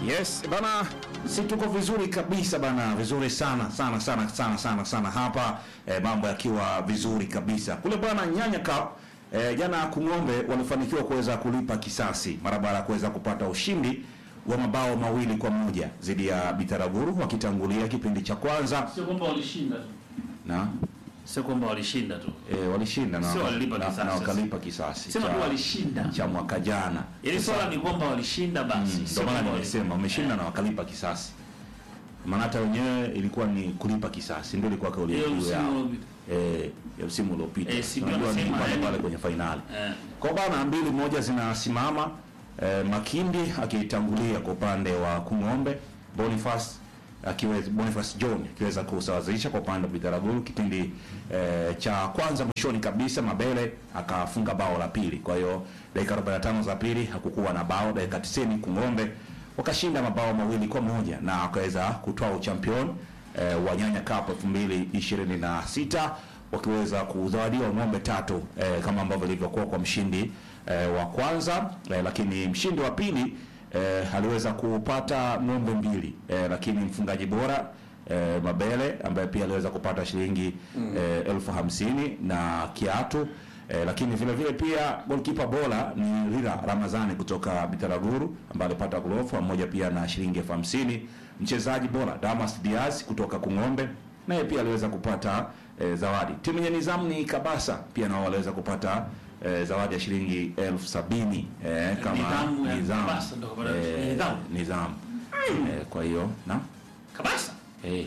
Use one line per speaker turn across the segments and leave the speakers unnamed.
Yes, bana, si tuko vizuri kabisa bana, vizuri sana sana sana sana sana sana hapa eh, mambo yakiwa vizuri kabisa kule bwana Nyanya Cup eh, jana Kung'ombe walifanikiwa kuweza kulipa kisasi mara baada ya kuweza kupata ushindi wa mabao mawili kwa moja dhidi ya Bitaraguru wakitangulia kipindi cha kwanza
Sio kwamba walishinda tu.
na
Sio kwamba walishinda tu.
eh, walishinda na,
Sio walilipa
na,
kisasi.
na wakalipa kisasi
Sema tu walishinda.
cha mwaka jana.
Yaani swala ni kwamba walishinda basi.
Ndio
Sio
maana
kwamba
nimesema wameshinda na wakalipa kisasi. Maana hata wenyewe ilikuwa ni kulipa kisasi, ndio ilikuwa kauli
Hiyo
mbiu
msimu
yao
uliopita.
eh, ya msimu uliopita.
Eh, si
Unajua ni
wanasema,
pale
yani-
pale kwenye fainali.
Eh.
Kwa bana mbili moja zinasimama eh, Makindi akitangulia kwa upande wa Kung'ombe, Boniface akiweza Boniface John akiweza kusawazisha kwa upande wa Bitaraguru kipindi eh, cha kwanza mwishoni kabisa Mabele akafunga bao la pili. Kwa hiyo dakika 45 za pili hakukuwa na bao, dakika 90 Kung'ombe wakashinda mabao mawili kwa moja na wakaweza kutoa uchampion eh, wa Nyanya Cup 2026 wakiweza kuzawadiwa ng'ombe tatu eh, kama ambavyo ilivyokuwa kwa mshindi eh, wa kwanza eh, lakini mshindi wa pili eh, aliweza kupata ng'ombe mbili eh, lakini mfungaji bora eh, Mabele ambaye pia aliweza kupata shilingi eh, elfu hamsini na kiatu eh, lakini vile vile pia goalkeeper bora ni Rira Ramazani kutoka Bitaraguru ambaye alipata glofu pamoja pia na shilingi elfu hamsini mchezaji bora Damas Diaz kutoka Kung'ombe naye pia aliweza kupata eh, zawadi. Timu yenye nizamu ni Kabasa pia nao waliweza kupata eh, zawadi ya shilingi elfu sabini eh, kama
Nidhamu ya
nizamu
Kabasa ndio kapata
eh,
nidhamu.
nizamu eh, kwa hiyo na
Kabasa.
eh,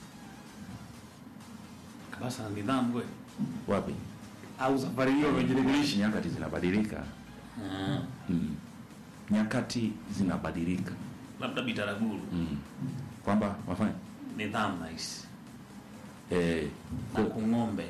Kabasa na nidhamu kweli.
wapi
Au safari hiyo wamejirekebisha.
nyakati zinabadilika
Ah,
mm. nyakati zinabadilika
Labda Bitaraguru.
mm. kwamba wafanya
Nidhamu nice.
eh,
Na Kung'ombe.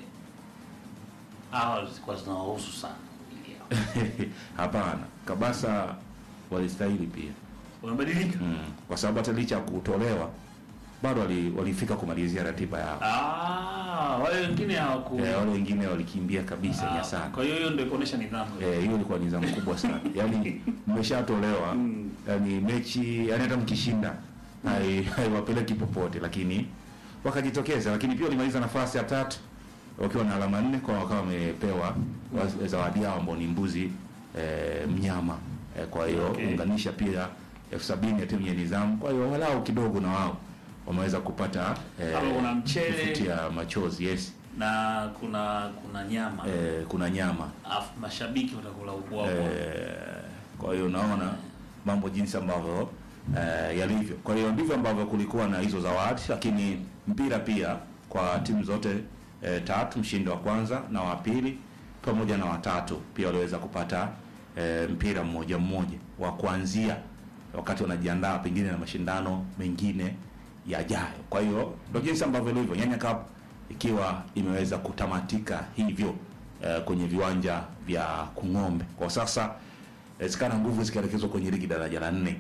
Hawa zilikuwa zinawahusu sana. ili yao.
hapana Kabasa walistahili pia
Wamebadilika.
mm. kwa sababu hata licha ya kutolewa bado wali- walifika kumalizia ratiba yao
Ah, wale wengine hawaku.
eh, wale wengine walikimbia kabisa
Ah,
Nyasana
Kwa hiyo hiyo ndio kuonesha nidhamu.
Eh, hiyo ilikuwa ni zamu kubwa sana yaani mmeshatolewa
Mm.
yani mechi yani hata mkishinda hai- haiwapeleki popote lakini wakajitokeza lakini pia walimaliza nafasi ya tatu wakiwa na alama nne kwa wakawa wamepewa wa- zawadi yao ambao ni mbuzi eh, mnyama eh, kwa hiyo
Okay.
unganisha pia elfu sabini ya timu ya nizamu kwa hiyo walau kidogo na wao wameweza kupata
Kama kuna mchele.
kufutia machozi yes
Na kuna kuna nyama.
eh, kuna nyama
Alafu mashabiki watakula ubwabwa.
Eh, kwa hiyo unaona mambo jinsi ambavyo eh, yalivyo. Kwa hiyo ndivyo ambavyo kulikuwa na hizo zawadi, lakini mpira pia kwa timu zote eh, tatu, mshindi wa kwanza na wa pili pamoja na watatu pia waliweza kupata eh, mpira mmoja mmoja wa kuanzia wakati wanajiandaa pengine na mashindano mengine yajayo. Kwa hiyo ndio jinsi ambavyo ilivyo Nyanya Cup ikiwa imeweza kutamatika hivyo eh, kwenye viwanja vya Kung'ombe. Kwa sasa inawezekana nguvu zikaelekezwa kwenye ligi daraja la nne.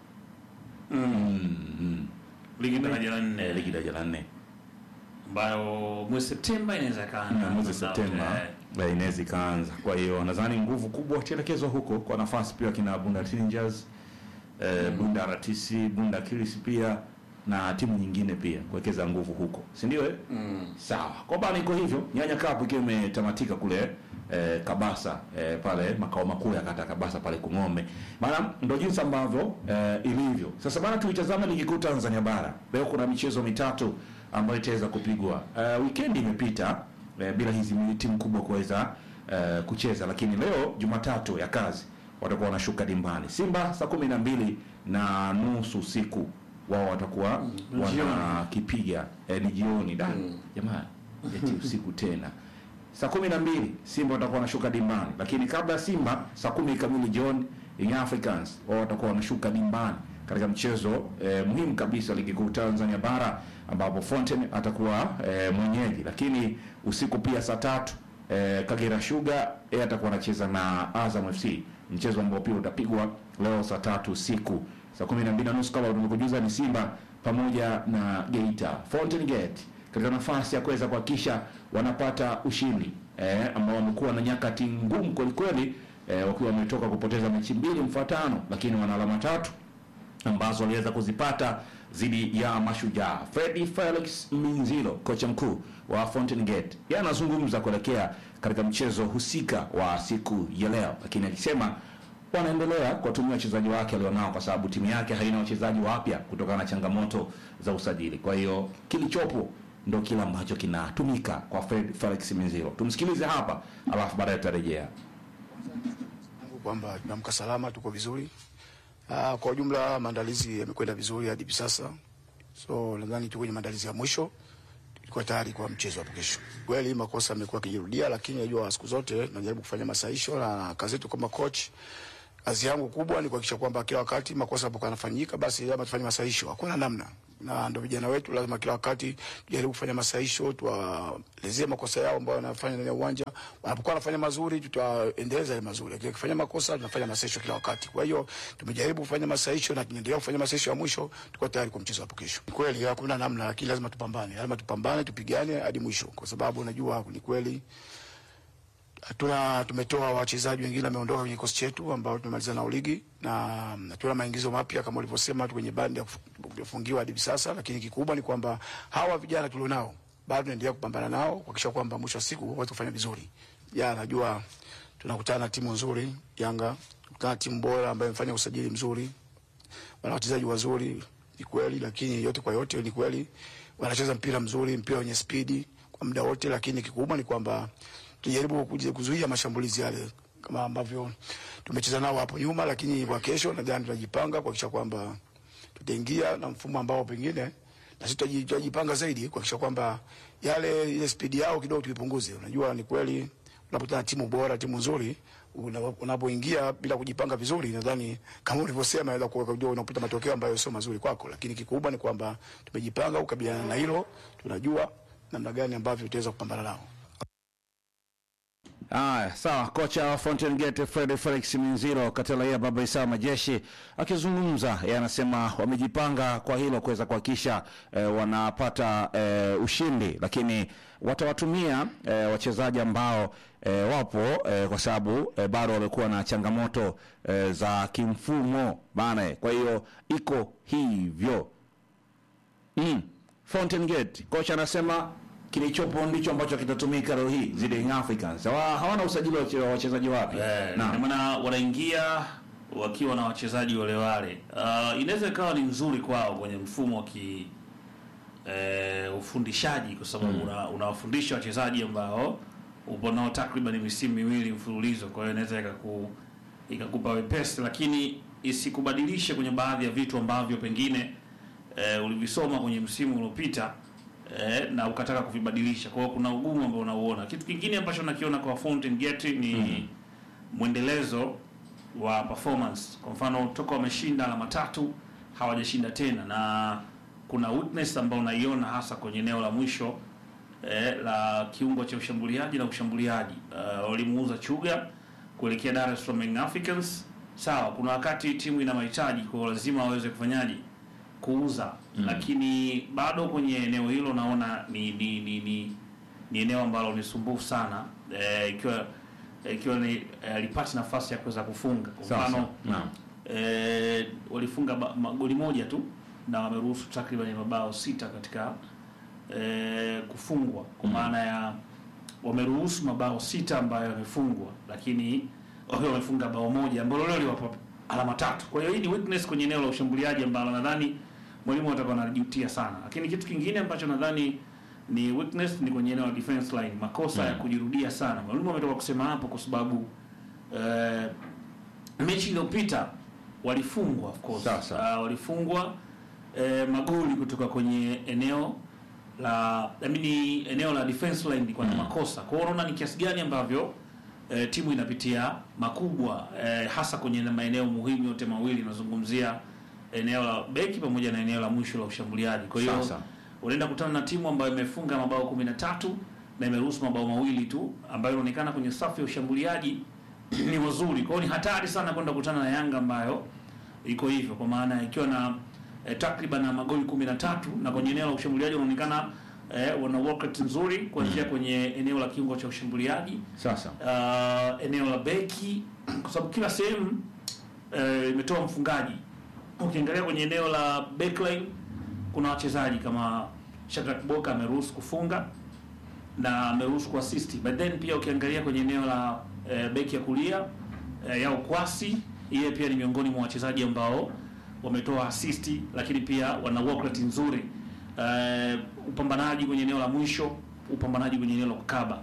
Mm, mm.
Ligi daraja la
Eh,
nne.
ligi daraja la nne
ambayo mwezi Septemba inaweza kaa
na mwezi Septemba eh, inaweza ikaanza. Kwa hiyo nadhani nguvu kubwa itaelekezwa huko kwa nafasi pia kina Bunda Rangers eh, Bunda RTC, Bunda Kilisi pia na timu nyingine pia kuwekeza nguvu huko, si ndio eh? Sawa, kwa bana iko hivyo. Nyanya Cup ikiwa imetamatika kule eh, Kabasa eh, pale makao makuu ya kata Kabasa pale Kung'ombe. Maana ndio jinsi ambavyo eh, ilivyo. Sasa bana, tuitazame ligi kuu Tanzania bara. Leo kuna michezo mitatu ambayo itaweza kupigwa. Eh, weekend imepita eh, bila hizi timu kubwa kuweza eh, kucheza, lakini leo Jumatatu ya kazi watakuwa wanashuka dimbani. Simba saa kumi na mbili na nusu usiku wao watakuwa
Mm, jioni.
wanakipiga eh, ni jioni da jamaa eti usiku tena saa kumi na mbili Simba watakuwa wanashuka dimbani, lakini kabla ya Simba saa kumi kamili jioni Young Africans wao watakuwa wanashuka dimbani katika mchezo eh, muhimu kabisa wa ligi kuu Tanzania bara ambapo Fountain atakuwa eh, mwenyeji, lakini usiku pia saa tatu eh, Kagera Sugar yeye atakuwa anacheza na Azam FC, mchezo ambao pia utapigwa leo saa tatu usiku saa kumi na mbili na nusu kama tulivyokujuza ni Simba pamoja na Geita Fountain Gate katika nafasi ya kuweza kuhakikisha wanapata ushindi eh, ambao wamekuwa na nyakati ngumu kweli kweli eh, wakiwa wametoka kupoteza mechi mbili mfuatano, lakini wana alama tatu ambazo waliweza kuzipata dhidi ya Mashujaa. Fredi Felix Minzilo, kocha mkuu wa Fountain Gate, yeye anazungumza kuelekea katika mchezo husika wa siku ya leo, lakini akisema wanaendelea kuwatumia wachezaji wake alionao, kwa sababu timu yake haina wachezaji wapya kutokana na changamoto za usajili. Kwa hiyo kilichopo ndo kile ambacho kinatumika kwa Fred Felix Minzilo. Tumsikilize hapa, alafu baadaye tutarejea.
Mungu kwamba tumeamka salama, tuko vizuri. Ah, kwa ujumla maandalizi yamekwenda vizuri hadi hivi sasa, so nadhani tuko kwenye maandalizi ya mwisho, tulikuwa tayari kwa mchezo hapo kesho. Kweli makosa yamekuwa yakijirudia, lakini najua siku zote tunajaribu kufanya masahisho, na kazi yetu kama coach, kazi yangu kubwa ni kuhakikisha kwamba kila wakati makosa yanapokuwa yanafanyika, basi lazima tufanye masahisho, hakuna namna na ndio vijana wetu lazima kila wakati tujaribu kufanya masahisho, tuwaelezee makosa yao ambayo wanafanya ndani ya uwanja. Wanapokuwa wanafanya mazuri, tutaendeleza yale mazuri, lakini wakifanya makosa, tunafanya masahisho kila wakati. Kwa hiyo tumejaribu kufanya masahisho na tunaendelea kufanya masahisho ya mwisho, tuko tayari kwa mchezo hapo kesho. Ni kweli hakuna namna, lakini lazima tupambane, lazima tupambane, tupigane hadi mwisho, kwa sababu unajua ni kweli hatuna tumetoa wachezaji wengine wameondoka kwenye kikosi chetu ambao tumemaliza nao ligi na hatuna maingizo mapya kama ulivyosema tu kwenye bandi ya kuf- kufungiwa hadi hivi sasa, lakini kikubwa ni kwamba hawa vijana tulionao bado tunaendelea kupambana nao kuhakikisha kwamba mwisho wa siku waweze kufanya vizuri. Ya najua tunakutana na timu nzuri Yanga, tunakutana na timu bora ambayo imefanya usajili mzuri, wana wachezaji wazuri, ni kweli, lakini yote kwa yote ni kweli wanacheza mpira mzuri, mpira wenye spidi kwa muda wote, lakini kikubwa ni kwamba tujaribu kuja kuzuia mashambulizi yale kama ambavyo tumecheza nao hapo nyuma, lakini kwa kesho nadhani tunajipanga kuhakikisha kwamba tutaingia na mfumo ambao pengine na sisi tutaji- tutajipanga zaidi kuhakikisha kwamba yale ile spidi yao kidogo tuipunguze. Unajua, ni kweli unapokutana na timu bora, timu nzuri, una- unapoingia bila kujipanga vizuri, nadhani kama ulivyosema, inaweza kuwa kujua unapata matokeo ambayo sio mazuri kwako, lakini kikubwa ni kwamba tumejipanga kukabiliana na hilo, tunajua namna gani ambavyo tutaweza kupambana nao.
Haya, sawa. Kocha wa Fountain Gate Fred Felix Minziro Katela ya Baba Isa Majeshi akizungumza, yeye anasema wamejipanga kwa hilo kuweza kuhakikisha eh, wanapata eh, ushindi, lakini watawatumia eh, wachezaji ambao eh, wapo eh, kwa sababu eh, bado wamekuwa na changamoto eh, za kimfumo bana. Kwa hiyo iko hivyo mm. Fountain Gate kocha anasema kilichopo ndicho ambacho kitatumika leo hii zidi Young Africans. Hawa, hawana usajili wa wache- wa wachezaji wapya.
Eh,
Naam.
ndio maana wanaingia wakiwa na wachezaji wale wale. Uh, inaweza ikawa ni nzuri kwao kwenye mfumo wa ki eh, ufundishaji kwa sababu una- unawafundisha wachezaji ambao upo nao takriban misimu miwili mfululizo, kwa hiyo inaweza ikaku ikakupa wepesi, lakini isikubadilishe kwenye baadhi ya vitu ambavyo pengine eh, ulivisoma kwenye msimu uliopita eh, na ukataka kuvibadilisha. Kwa hiyo kuna ugumu ambao unauona. Kitu kingine ambacho nakiona kwa Fountain Gate ni mwendelezo wa performance. Kwa mfano toka wameshinda alama tatu hawajashinda tena, na kuna weakness ambayo unaiona hasa kwenye eneo la mwisho eh, la kiungo cha ushambuliaji na ushambuliaji. Uh, walimuuza Chuga kuelekea Dar es Salaam Young Africans. Sawa, kuna wakati timu ina mahitaji, kwa hiyo lazima waweze kufanyaje kuuza mm. Lakini bado kwenye eneo hilo naona ni ni ni, ni, ni eneo ambalo ni sumbufu sana eh, ikiwa ikiwa ni eh, alipata nafasi ya kuweza kufunga kwa
Sawa,
mfano
sawa. Naam.
eh, walifunga ba- ma- goli moja tu na wameruhusu takriban mabao sita katika eh, kufungwa kwa maana ya wameruhusu mabao sita ambayo yamefungwa, lakini wao wamefunga bao moja ambalo leo liwapa alama tatu. Kwa hiyo hii ni weakness kwenye eneo la ushambuliaji ambalo nadhani mwalimu atakuwa anajutia sana, lakini kitu kingine ambacho nadhani ni weakness ni kwenye eneo la defense line, makosa ya kujirudia sana. Mwalimu ametoka kusema hapo kwa sababu eh, mechi iliyopita walifungwa of course.
Sawa, sawa.
Uh, walifungwa eh, magoli kutoka kwenye eneo la I mean, eneo la defense line ilikuwa na makosa. Kwa hiyo unaona ni kiasi gani ambavyo eh, timu inapitia makubwa eh, hasa kwenye maeneo muhimu yote mawili, nazungumzia eneo la beki pamoja na eneo la mwisho la ushambuliaji. Kwa hiyo
Sasa.
unaenda kutana na timu ambayo imefunga mabao 13 na imeruhusu mabao mawili tu, ambayo inaonekana kwenye safu ya ushambuliaji ni wazuri. Kwa hiyo ni hatari sana kwenda kukutana na Yanga ambayo iko hivyo, kwa maana ikiwa na eh, takriban na magoli 13 na kwenye eneo la ushambuliaji unaonekana eh, wana work rate nzuri kuanzia kwenye eneo la kiungo cha ushambuliaji
Sasa.
uh, eneo la beki kwa sababu kila sehemu eh, imetoa mfungaji ukiangalia kwenye eneo la backline kuna wachezaji kama Shadrack Boka ameruhusu kufunga na ameruhusu kuassist, but then pia ukiangalia kwenye eneo la eh, beki ya kulia eh, Yao Kwasi, yeye pia ni miongoni mwa wachezaji ambao wametoa assist, lakini pia wana work rate nzuri eh, upambanaji kwenye eneo la mwisho, upambanaji kwenye eneo la kukaba.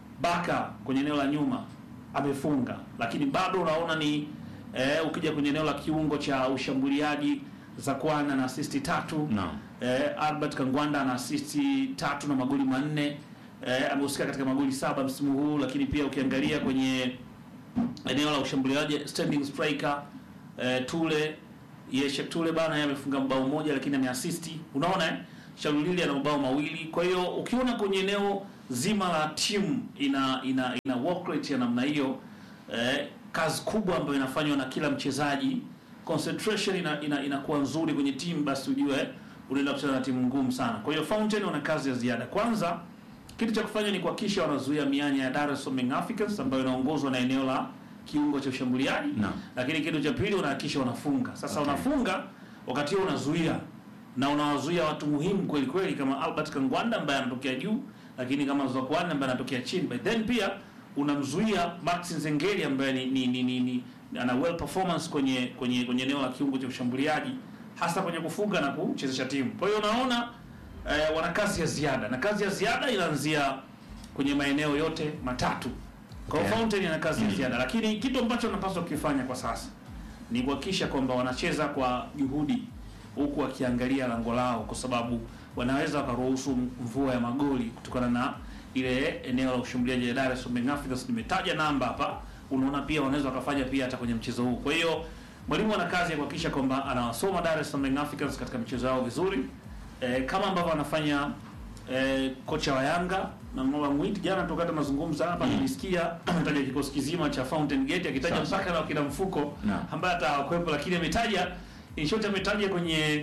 Baka kwenye eneo la nyuma amefunga, lakini bado unaona ni eh, ukija kwenye eneo la kiungo cha ushambuliaji Zakwana na assist tatu
Naam.
eh, Albert Kangwanda ana assist tatu na magoli manne eh, amehusika katika magoli saba msimu huu, lakini pia ukiangalia kwenye eneo la ushambuliaji standing striker eh, Tule Yeshe Tule bana yeye amefunga mbao moja lakini ameassist. Unaona eh? Shalulili ana mabao mawili. Kwa hiyo ukiona kwenye eneo zima la timu ina ina ina work rate ya namna hiyo eh, kazi kubwa ambayo inafanywa na kila mchezaji, concentration ina ina- inakuwa nzuri kwenye timu, basi ujue unaenda kucheza na timu ngumu sana. Kwa hiyo Fountain wana kazi ya ziada. Kwanza kitu cha kufanya ni kuhakikisha wanazuia mianya ya Dar es Salaam Young Africans ambayo inaongozwa na eneo la kiungo cha ushambuliaji
Naam.
lakini kitu cha pili unahakikisha wanafunga. Sasa
Okay.
unafunga wakati huo unazuia na unawazuia watu muhimu kweli kweli kama Albert Kangwanda ambaye anatokea juu, lakini kama Zokwane ambaye anatokea chini. But then pia unamzuia Max Nzengeli ambaye ni, ni, ni, ni, ni ana well performance kwenye kwenye kwenye eneo la kiungo cha ushambuliaji hasa kwenye kufunga na kuchezesha timu. Kwa hiyo unaona eh, wana kazi ya ziada na kazi ya ziada inaanzia kwenye maeneo yote matatu. Kwa hiyo
Okay.
Fountain ina kazi ya ziada, lakini kitu ambacho wanapaswa kukifanya kwa sasa ni kuhakikisha kwamba wanacheza kwa juhudi, huku wakiangalia lango lao, kwa sababu wanaweza wakaruhusu mvua ya magoli kutokana na ile eneo la ushambuliaji la Dar es Salaam Young Africans. Nimetaja namba hapa, unaona pia wanaweza wakafanya pia hata kwenye mchezo huu. Kwa hiyo mwalimu ana kazi ya kuhakikisha kwamba anawasoma Dar es Salaam Young Africans katika mchezo wao vizuri, eh, kama ambavyo anafanya eh, kocha wa Yanga na Ngola Mwiti jana tukata mazungumzo hapa
Mm.
nilisikia ametaja kikosi kizima cha Fountain Gate akitaja
Sasa.
mpaka na kina mfuko
Naam.
ambaye hata hakuwepo, lakini ametaja in short ametaja kwenye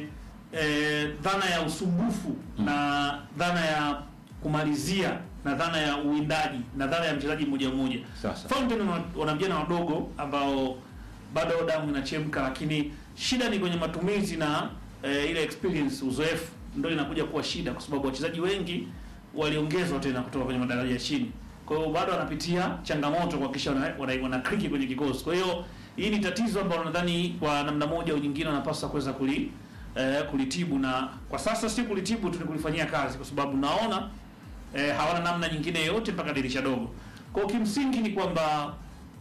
eh, dhana ya usumbufu
Mm.
na dhana ya kumalizia na dhana ya uwindaji na dhana ya mchezaji mmoja mmoja.
Sasa.
Fountain wana- wana vijana wadogo ambao bado damu inachemka, lakini shida ni kwenye matumizi na eh, ile experience, uzoefu ndio inakuja kuwa shida, kwa sababu wachezaji wengi waliongezwa tena kutoka kwenye madaraja ya chini. Kwa hiyo bado wanapitia changamoto kuhakikisha wana, wana, wana kriki kwenye kikosi. Kwa hiyo hii ni tatizo ambalo nadhani kwa namna moja au nyingine wanapaswa kuweza kuli eh, kulitibu, na kwa sasa si kulitibu tu, ni kulifanyia kazi, kwa sababu naona eh, hawana namna nyingine yoyote mpaka dirisha dogo. Kwa hiyo kimsingi ni kwamba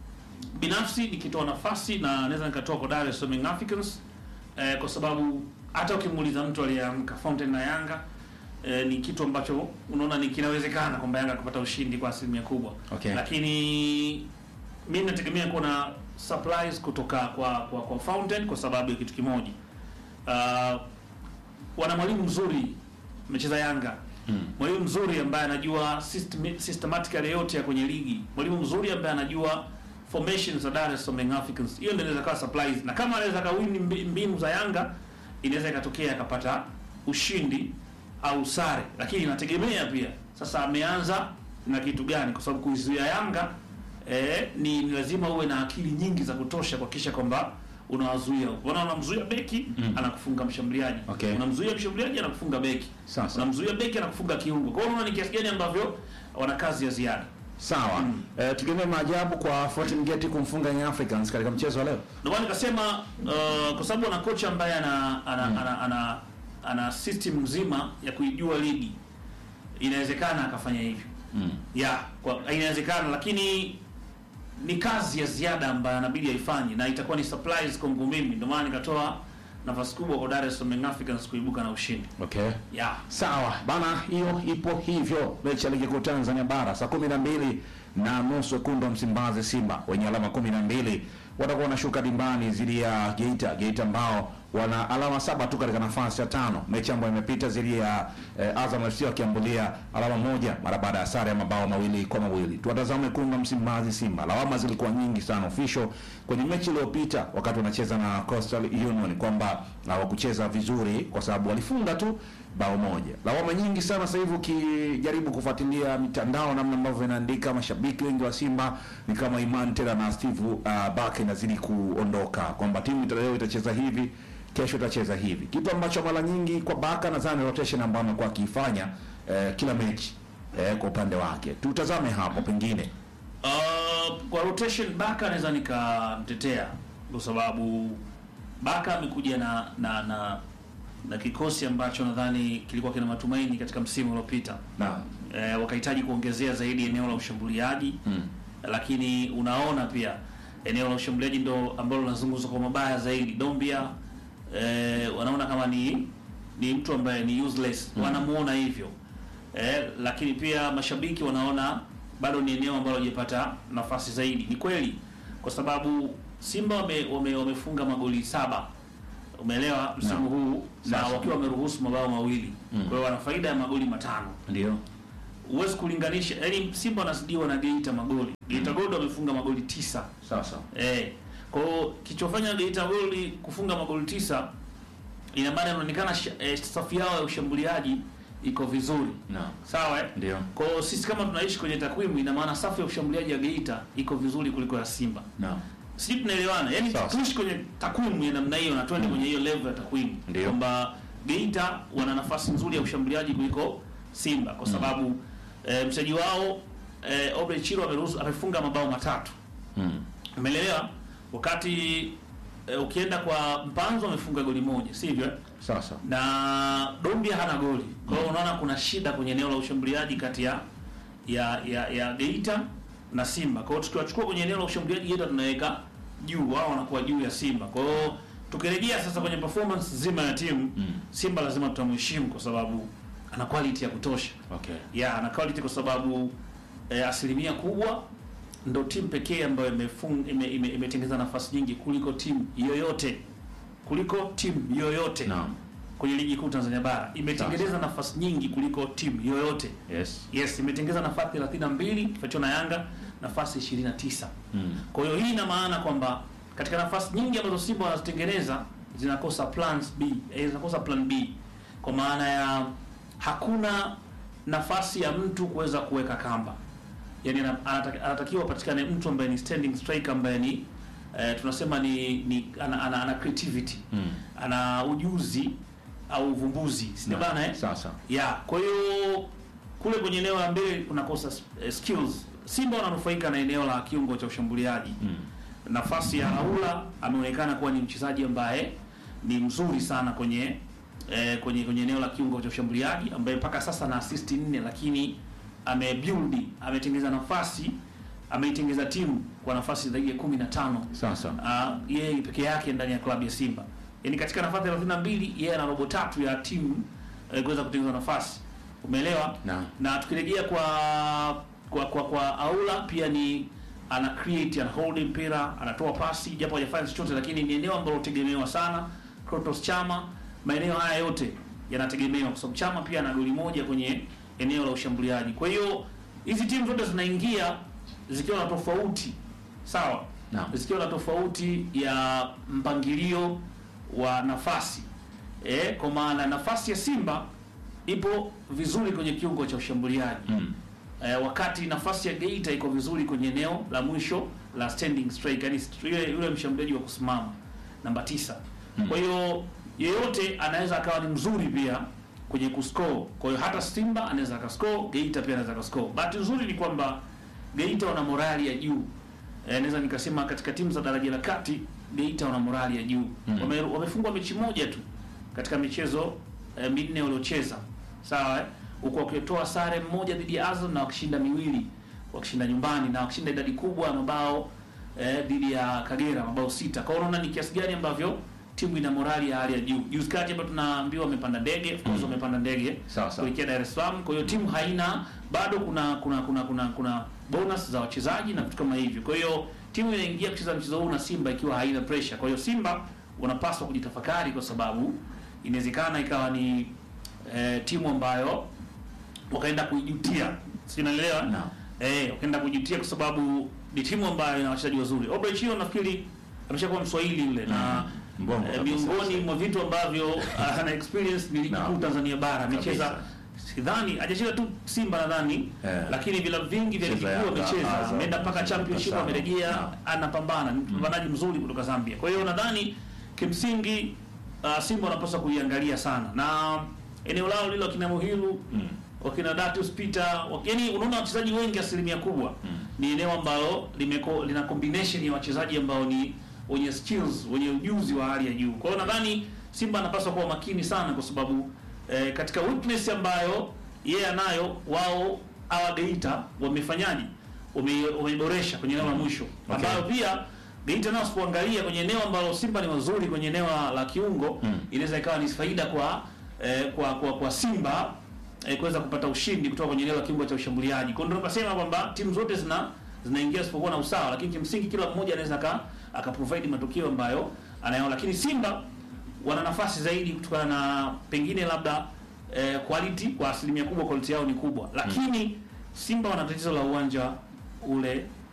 binafsi nikitoa nafasi na naweza nikatoa kwa Dar es Salaam Young Africans eh, kwa sababu hata ukimuuliza mtu aliyeamka Fountain na Yanga eh, ni kitu ambacho unaona ni kinawezekana kwamba Yanga kupata ushindi kwa asilimia kubwa
Okay.
lakini mimi nategemea kuna supplies kutoka kwa kwa, kwa Fountain kwa sababu ya kitu kimoja uh, wana mwalimu mzuri amecheza Yanga
Mm.
mwalimu mzuri ambaye anajua system, systematically yote ya kwenye ligi, mwalimu mzuri ambaye anajua formations za Dar es Salaam Young Africans. Hiyo ndio inaweza kawa surprise, na kama anaweza kawini mbi- mbinu za Yanga, inaweza ikatokea akapata ushindi au sare, lakini inategemea pia sasa ameanza na kitu gani, kwa sababu kuizuia Yanga eh, ni, ni lazima uwe na akili nyingi za kutosha kuhakikisha kwamba unawazuia. Unaona, unamzuia beki
Mm.
anakufunga mshambuliaji,
Okay.
unamzuia mshambuliaji anakufunga beki
Sasa.
unamzuia beki anakufunga kiungo. Kwa hiyo unaona ni kiasi gani ambavyo wana kazi ya ziada.
Sawa.
Mm.
Eh, tutegemee maajabu kwa Fountain Gate kumfunga Young Africans katika mchezo wa leo.
Ndio maana nikasema uh, kwa sababu ana kocha ambaye ana ana,
Mm.
ana, ana, ana system nzima ya kuijua ligi, inawezekana akafanya hivyo
Mm.
ya kwa inawezekana, lakini ni kazi ya ziada ambayo anabidi aifanye na itakuwa ni surprise kwangu mimi. Ndio maana nikatoa nafasi kubwa kwa Dar es Salaam Young Africans kuibuka na ushindi
Okay.
ya
Sawa bana, hiyo ipo hivyo. Mechi ya ligi kuu Tanzania bara saa kumi na mbili na nusu wekundu wa Msimbazi Simba wenye alama kumi na mbili watakuwa wanashuka dimbani dhidi ya Geita. Geita ambao wana alama saba tu katika nafasi ya tano. Mechi ambayo imepita dhidi ya eh, Azam FC wakiambulia alama moja mara baada ya sare ya mabao mawili kwa mawili. Tuwatazame wekundu wa Msimbazi Simba. Lawama zilikuwa nyingi sana official kwenye mechi iliyopita wakati wanacheza na Coastal Union kwamba hawakucheza vizuri kwa sababu walifunga tu bao moja. Lawama nyingi sana sasa hivi ukijaribu kufuatilia mitandao namna ambavyo inaandika, mashabiki wengi wa Simba ni kama imani tena na Steve uh, Bake inazidi kuondoka kwamba timu ita- leo itacheza hivi kesho utacheza hivi, kitu ambacho mara nyingi kwa Baka nadhani rotation ambayo amekuwa akiifanya eh, kila mechi eh, kwa upande wake. Tutazame hapo pengine
Uh, kwa rotation Baka naweza nikamtetea kwa sababu Baka amekuja na na na na kikosi ambacho nadhani kilikuwa kina matumaini katika msimu uliopita.
na
E, wakahitaji kuongezea zaidi eneo la ushambuliaji
mm.
lakini unaona pia eneo la ushambuliaji ndo ambalo linazungumzwa kwa mabaya zaidi. Dombia e, wanaona kama ni ni mtu ambaye ni useless
Mm.
wanamuona hivyo e, lakini pia mashabiki wanaona bado ni eneo ambalo hajapata nafasi zaidi. Ni kweli kwa sababu Simba wame, wame, wamefunga magoli saba umeelewa msimu
Naam.
huu na
Sasa.
wakiwa wameruhusu mabao mawili
Mm.
kwa hiyo wana faida ya magoli matano
ndio
huwezi kulinganisha yani Simba wanazidiwa na Geita magoli. Geita Gold wamefunga magoli tisa.
sasa
Eh. Kwa hiyo kichofanya Geita Gold kufunga magoli tisa ina maana inaonekana sha- eh, safu yao ya ushambuliaji iko vizuri.
na
Sawa eh?
ndio
Kwa hiyo sisi kama tunaishi kwenye takwimu ina maana safu ya ushambuliaji ya Geita iko vizuri kuliko ya Simba.
na
Sisi tunaelewana. Yaani
Sawa.
tuishi kwenye takwimu ya namna hiyo na twende kwenye hiyo level ya takwimu.
Ndio.
Kwamba Geita wana nafasi nzuri ya ushambuliaji kuliko Simba kwa sababu eh, mchezaji wao eh, Obre Chiro ameruhusu amefunga mabao matatu.
mm.
Umeelewa? Wakati eh, ukienda kwa Mpanzo amefunga goli moja, sivyo? eh?
sasa
Na Dombia hana goli. Kwa hiyo unaona kuna shida kwenye eneo la ushambuliaji kati ya ya ya, ya Geita na Simba. Kwa hiyo tukiwachukua kwenye eneo la ushambuliaji Geita tunaweka juu, wao wanakuwa juu ya Simba. Kwa hiyo tukirejea sasa kwenye performance zima ya timu
Mm.
Simba lazima tutamheshimu kwa sababu ana quality ya kutosha.
okay
Ya, ana quality kwa sababu eh, asilimia kubwa ndo timu pekee ambayo imefung- ime- ime- imetengeneza nafasi nyingi kuliko timu yoyote kuliko timu yoyote
naam
kwenye ligi kuu Tanzania bara imetengeneza nafasi nyingi kuliko timu yoyote.
yes
Yes, imetengeneza nafasi 32 kifuatiwa na Yanga nafasi 29.
mm.
Kwa hiyo hii ina maana kwamba katika nafasi nyingi ambazo Simba wanazitengeneza zinakosa plans B, eh, zinakosa plan B kwa maana ya hakuna nafasi ya mtu kuweza kuweka kamba. Yaani ana- anataki- anatakiwa patikane mtu ambaye ni standing striker ambaye ni eh, tunasema ni, ni ana, ana, ana creativity
Mm.
ana ujuzi au uvumbuzi si
Na,
bana eh?
sasa
ya kwa hiyo kule kwenye eneo la mbele kunakosa eh, skills. Simba wananufaika na eneo la kiungo cha ushambuliaji.
mm.
Nafasi ya Raula ameonekana kuwa ni mchezaji ambaye ni mzuri sana kwenye eh, kwenye kwenye eneo la kiungo cha ushambuliaji ambaye mpaka sasa na assist nne, lakini amebuild ametengeneza nafasi ameitengeneza timu kwa nafasi zaidi ya 15
sasa
uh, yeye peke yake ndani ya klabu ya Simba. Yaani katika nafasi 32 yeye ana robo tatu ya timu eh, kuweza kutengeneza nafasi. Umeelewa?
na
Na tukirejea kwa kwa kwa, kwa Aula pia ni ana create ana hold mpira, anatoa pasi japo hajafanya chochote lakini ni eneo ambalo tegemewa sana. Krotos Chama, maeneo haya yote yanategemewa kwa sababu Chama pia ana goli moja kwenye eneo la ushambuliaji. Kwa hiyo hizi timu zote zinaingia zikiwa na tofauti sawa
Naam.
zikiwa na tofauti ya mpangilio wa nafasi e, kwa maana nafasi ya Simba ipo vizuri kwenye kiungo cha ushambuliaji
mm.
e, wakati nafasi ya Geita iko vizuri kwenye eneo la mwisho la standing strike, yani yule, yule mshambuliaji wa kusimama namba tisa.
Mm.
Kwa hiyo yeyote anaweza akawa ni mzuri pia kwenye kuscore. Kwa hiyo hata Simba anaweza akascore, Geita pia anaweza akascore. Bahati nzuri ni kwamba Geita wana morali ya juu. Eh, naweza nikasema katika timu za daraja la kati Geita wana morali ya juu.
Mm.
Wame, wamefungwa mechi moja tu katika michezo eh, minne waliocheza. Sawa eh? Huko wakitoa sare mmoja dhidi ya Azam na wakishinda miwili wakishinda nyumbani na wakishinda idadi kubwa ya mabao eh, dhidi ya Kagera mabao sita. Kwa hiyo unaona ni kiasi gani ambavyo timu ina morali ya hali ya juu. Juzi kati hapa tunaambiwa wamepanda ndege, of course
Mm.
wamepanda ndege
Sawa, sawa.
kuelekea Dar es Salaam. Kwa hiyo timu haina bado, kuna kuna kuna kuna kuna bonus za wachezaji na vitu kama hivyo. Kwa hiyo timu inaingia kucheza mchezo huu na Simba ikiwa haina pressure. Kwa hiyo Simba wanapaswa kujitafakari, kwa sababu inawezekana ikawa ni eh, timu ambayo wakaenda kuijutia, si unaelewa?
Naam.
Eh, wakaenda kuijutia kwa sababu ni timu ambayo ina wachezaji wazuri. Obrey Chiro nafikiri ameshakuwa Mswahili yule na
Mbongo
eh,
kabisa.
miongoni mwa vitu ambavyo ah, ana experience ni ligi
Naam.
kuu Tanzania bara amecheza
Kabisa.
sidhani hajacheza tu Simba nadhani
Eh.
lakini vilabu vingi vya ligi
Cheza
kuu
Yanga,
amecheza
Azam,
ameenda mpaka
Simba,
championship
Tazama.
amerejea
Naam.
anapambana ni mpambanaji mzuri kutoka Zambia kwa hiyo nadhani kimsingi uh, Simba wanapaswa kuiangalia sana na eneo lao lilo kina Muhilu
Mm.
wakina Datus Peter yani, unaona wachezaji wengi asilimia kubwa ni eneo ambalo limeko, lina combination ya wachezaji ambao ni wenye skills wenye ujuzi wa hali ya juu. Kwa hiyo nadhani Simba anapaswa kuwa makini sana, kwa sababu eh, katika weakness ambayo yeye anayo, wao hawa Geita wamefanyaje, Wame- wameiboresha kwenye eneo la mwisho
Okay.
ambayo pia Geita nao sipoangalia kwenye eneo ambalo Simba ni wazuri kwenye eneo la- la kiungo
Mm.
inaweza ikawa ni faida kwa eh, kwa, kwa kwa Simba eh, kuweza kupata ushindi kutoka kwenye eneo la kiungo cha ushambuliaji. Kwa hiyo ndio tunasema kwamba timu zote zina zinaingia sipokuwa na usawa, lakini kimsingi kila mmoja anaweza aka aka provide matokeo ambayo anayo, lakini Simba wana nafasi zaidi kutokana na pengine labda eh, quality kwa asilimia kubwa quality yao ni kubwa, lakini Simba wana tatizo la uwanja ule